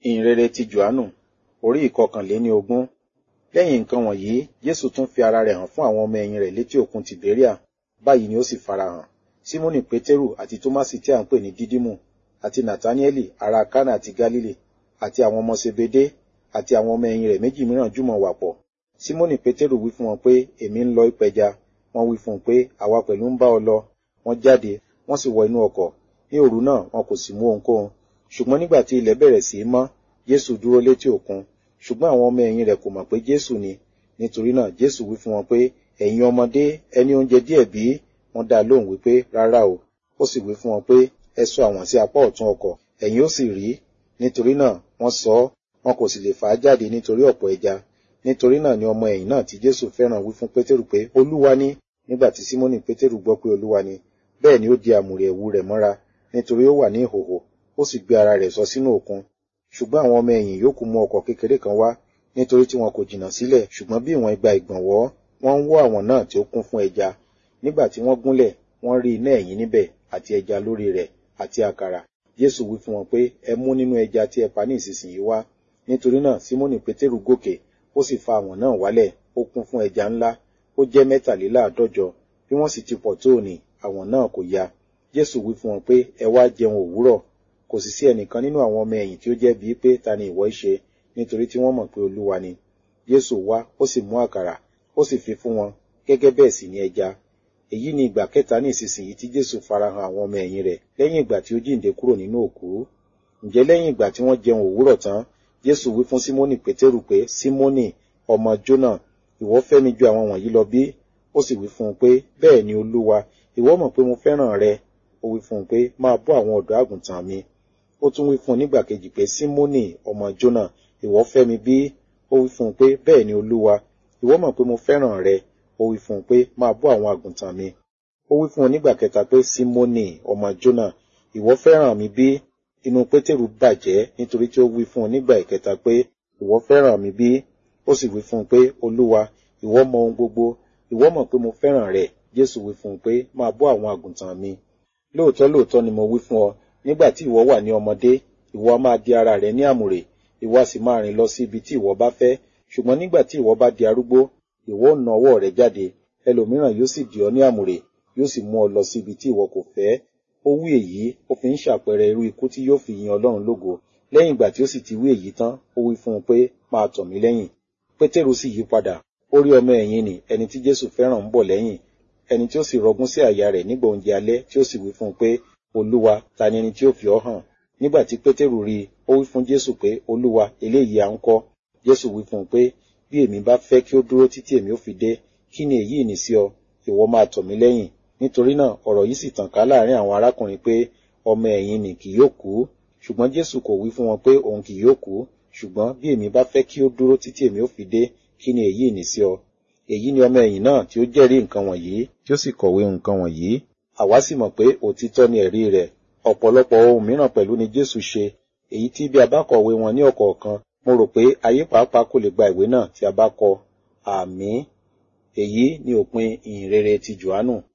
ìhìnrere ti johannu orí ìkọkànléní ogún lẹ́yìn nǹkan wọ̀nyí jésù tún fi ara rẹ̀ hàn fún àwọn ọmọ ẹ̀yìn rẹ̀ létí òkun tìbéríà báyìí ni ó sì farahàn símónì pétérù àti tómásì tí à ń pè ní dídímù àti nàtáníẹ́lì ará kánà àti gálílì àti àwọn ọmọ sebedé àti àwọn ọmọ ẹ̀yìn rẹ̀ méjì mìíràn jùmọ̀ wà pọ̀ símónì pétérù wí fún wọn pé èmi ń lọ ìpẹja wọ́n wí fún un pé àwa pẹ̀lú ń bá ọ lọ wọ́n jáde wọ́n sì wọ inú ọkọ̀ ní òru náà wọn kò sì mú ohunkóhun ṣùgbọ́n nígbà tí ilẹ̀ bẹ̀rẹ̀ sí í mọ́ jésù dúró létí òkun ṣùgbọ́n àwọn ọmọ ẹ̀yìn rẹ̀ kò mọ̀ pé jésù ni nítorí náà jésù wí fún wọn pé ẹ̀yin ọmọdé ẹni oúnjẹ díẹ̀ bí wọ́n dá lóhùn wípé rárá o ó sì wí fún wọn pé ẹ sọ àwọn sí apá ọ̀tún ọkọ̀ ẹ̀yin ó sì rí nítorí náà wọ́n sọ ọ́ wọn kò sì lè fà á jáde nítorí ọ̀pọ̀ ẹja nítorí náà ni ọmọ ẹ̀yìn náà tí jésù fẹ́ràn wí fún pétérù pé olúwa ni nígbà tí símónì pétérù gbọ́ pé olúwa ni bẹ́ẹ̀ ni ó di àmùrè ẹ̀wù rẹ̀ mọ́ra nítorí ó wà ní ìhòhò ó sì gbé ara rẹ̀ sọ sínú òkun ṣùgbọ́n àwọn ọmọ ẹ̀yìn yòókù mú ọkọ̀ kékeré kan wá nítorí tí wọn kò jìnnà sílẹ̀ ṣùgbọ́n bí ìwọ̀n igba ìgbọ̀nwọ́ wọ́n ń wọ́ àwọn náà tí ó kún fún ẹja nígbà tí wọ́n gúnlẹ̀ wọ́n rí iná ẹ̀yìn níbẹ̀ àti ẹja lórí rẹ̀ àti àkàrà jésù wí fún wọn pé ẹ mú nínú ẹja tí ẹ pa ní ìsinsìnyí wá nítorí náà símónì pétérù gòkè ó sì fa àwọn náà wálẹ̀ ó kún fún ẹja ńlá ó jẹ́ mẹ́tàléláàádọ́jọ bí wọ́n sì ti pọ̀ tó òní àwọn náà kò ya jésù wí fún wọn pé ẹ wá jẹun òwúrọ̀ kò sì sí ẹnìkan nínú àwọn ọmọ ẹ̀yìn tí ó jẹ́ bíi pé ta ni ìwọ ṣe nítorí tí wọ́n mọ̀ pé olúwa ni jésù wá ó sì mú àkàrà ó sì fi fún wọn gẹ́gẹ́ bẹ́ẹ̀ sì ni ẹja èyí ni ìgbà kẹta ní ìsinsìnyí tí jésù farahàn àwọn ọmọ ẹ̀yìn rẹ̀ lẹ́yìn ìgbà tí ó jíǹde kúrò nínú òkú ǹjẹ́ lẹ́yìn ìgbà tí wọ́n jẹun òwúrọ̀ tán jésù wí fún símónì pétérù pé símónì ọmọ jónà ìwọ fẹ́ mi ju àwọn wọ̀nyí lọ bí ó sì wí fún un pé bẹ́ẹ̀ ni olúwa ìwọ mọ̀ pé mo fẹ́ràn rẹ ó wí fún un pé máa bọ́ àwọn ọ̀dọ́ àgùntàn mi ó tún wí fún un nígbà kejì pé símónì ọmọ jónà ìwọ fẹ́ mi bí ó wí fún un pé bẹ́ẹ̀ ni olúwa ìwọ mọ̀ pé mo fẹ́ràn rẹ ó wí fún un pé máa bọ́ àwọn àgùntàn mi ó wí fún un nígbà kẹta pé símónì ọmọ jónà ìwọ fẹ́ràn mi bí inú pétérù bàjẹ́ nítorí tí ó wí fún un nígbà ìkẹta pé ìwọ fẹ́ràn mi bí ó sì wí fún un pé olúwa ìwọ mọ̀ ohun gbogbo ìwọ mọ̀ pé mo fẹ́ràn rẹ jésù wí fún un pé máa bọ́ àwọn àgùntàn mi lóòótọ́ lóòótọ́ ni mo wí fún ọ nígbà tí ìwọ wà ní ọmọdé ìwọ a máa di ara rẹ ní àmùrè ìwọ a sì máa rìn lọ sí ibi tí ìwọ bá fẹ́ ṣùgbọ́n nígbà tí ìwọ bá di arúgbó ìwọ ò na ọwọ́ rẹ jáde ẹlòmíràn yóò sì dì ọ́ ní àmùrè yóò sì mú ọ lọ sí ibi tí ìwọ kò fẹ́ ó wí èyí ó fi ń ṣàpẹẹrẹ irú ikú tí yóò fi yin ọlọ́run lógo lẹ́yìn ìgbà tí ó sì ti wí èyí tán ó wí fún un pé máa tọ̀ mí lẹ́yìn pétérù sì yí padà ó rí ọmọ ẹ̀yìn nì ẹni tí jésù fẹ́ràn ń bọ̀ lẹ́yìn ẹni tí ó sì rọgún sí àyà rẹ̀ nígbà oúnjẹ alẹ́ tí ó sì wí fún un pé olúwa ta ni ẹni tí ó fi ọ́ hàn nígbà tí pétérù rí i ó wí fún jésù pé olúwa eléyìí à ń kọ́ jésù wí fún un pé bí èmi bá fẹ́ kí ó dúró títí èmi ó fi dé kí ni èyí ní sí ọ ìwọ máa tọ̀ mí lẹ́yìn nítorí náà ọ̀rọ̀ yìí sì tàn ká láàrin àwọn arákùnrin pé ọmọ ẹ̀yìn nì kì yóò kú ṣùgbọ́n jésù kò wí fún wọn pé òun kì yóò kú ṣùgbọ́n bí èmi bá fẹ́ kí ó dúró títí èmi ó fi dé kí ni èyí ní sí ọ èyí ni ọmọ ẹ̀yìn náà tí ó jẹ́rìí nǹkan wọ̀nyí tí ó sì kọ̀wé nǹkan wọ̀nyí àwa sì mọ̀ pé òtítọ́ ni ẹ̀rí rẹ̀ ọ̀pọ̀lọpọ̀ ohun mìíràn pẹ̀lú ni jésù ṣe èyí tí bí a bá kọ̀wé wọn ní ọ̀kọ̀ọ̀kan mo rò pé ayé pàápàá kò lè gba ìwé náà tí a bá kọ àmín èyí ni òpin ìhìnrere ti johannu